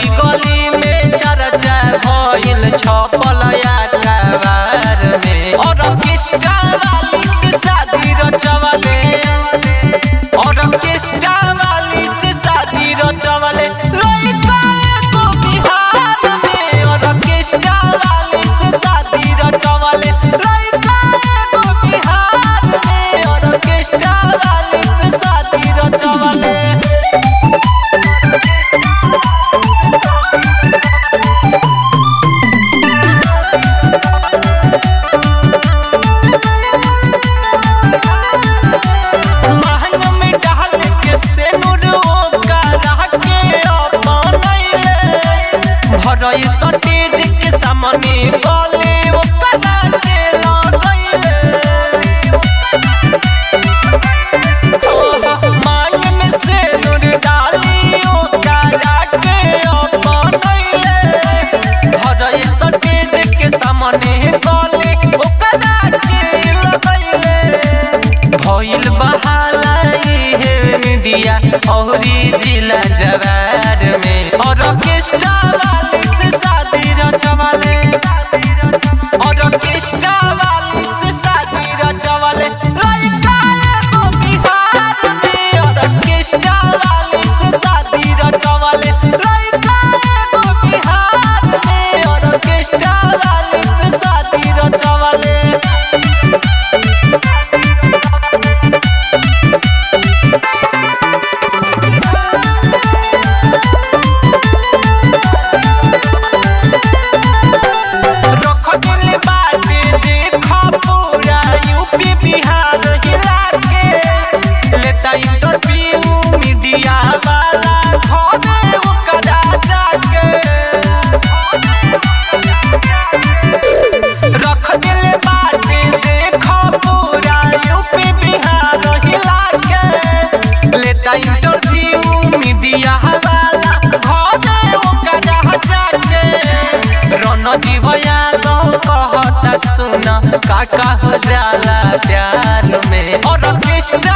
गली गली में चर्चा भइल छपल अखबार में और किस्सा वाली से शादी रचवले और किस्सा वाली से शादी रचवले लइका एगो बिहार में और किस्सा वाली से शादी रचवले लइका एगो बिहार में और किस्सा वाली से शादी रचवले महंग में डाल के सेनुर ओकरा के अपनैले भरई सटेज के सामने गले ओकरा के लगैले मांग में सेनुर डाली ओकरा के अपनैले भरई सटेज के सामने गले ओकरा के लगैले भइल बहाला हे मीडिया औरी जिला जवार में और ऑर्केस्ट्रा वाली से शादी रचवाले और ऑर्केस्ट्रा वाली से शादी रचवाले लइका एगो बिहार में और ऑर्केस्ट्रा वाली से शादी रचवाले लइका एगो बिहार में और ऑर्केस्ट्रा वाली से शादी रचवाले रख दिल बाटे देख पूरा यूपी बिहार हिला के लेता इंटरव्यू मीडिया वाला घरे ओकरा जाके रख दिल बाटे देख पूरा यूपी बिहार हिला के लेता इंटरव्यू मीडिया वाला घरे ओकरा जाके रन जीवया तो कहता सुन काका हो जाला प्यार में और कृष्ण